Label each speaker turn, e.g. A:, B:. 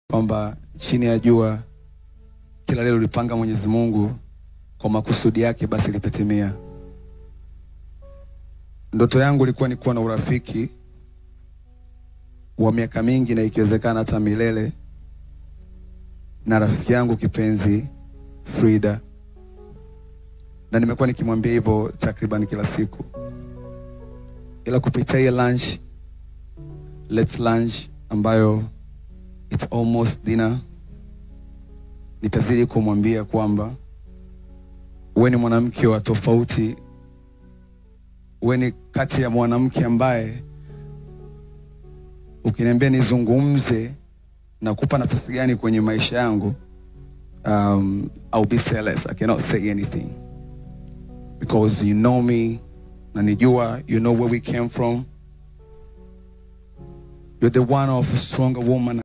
A: kwamba chini ya jua kila leo lipanga Mwenyezi Mungu kwa makusudi yake basi litatimia. Ndoto yangu ilikuwa ni kuwa na urafiki wa miaka mingi na ikiwezekana hata milele na rafiki yangu kipenzi Frida, na nimekuwa nikimwambia hivyo takriban kila siku, ila kupitia hii lunch, let's lunch ambayo it's almost dinner, nitazidi kumwambia kwamba wewe ni mwanamke wa tofauti, wewe ni kati ya mwanamke ambaye ukiniambia nizungumze na kupa nafasi gani kwenye maisha yangu, um, I'll be selfless. I cannot say anything because you know me, nanijua, you know where we came from. You're the one of a stronger woman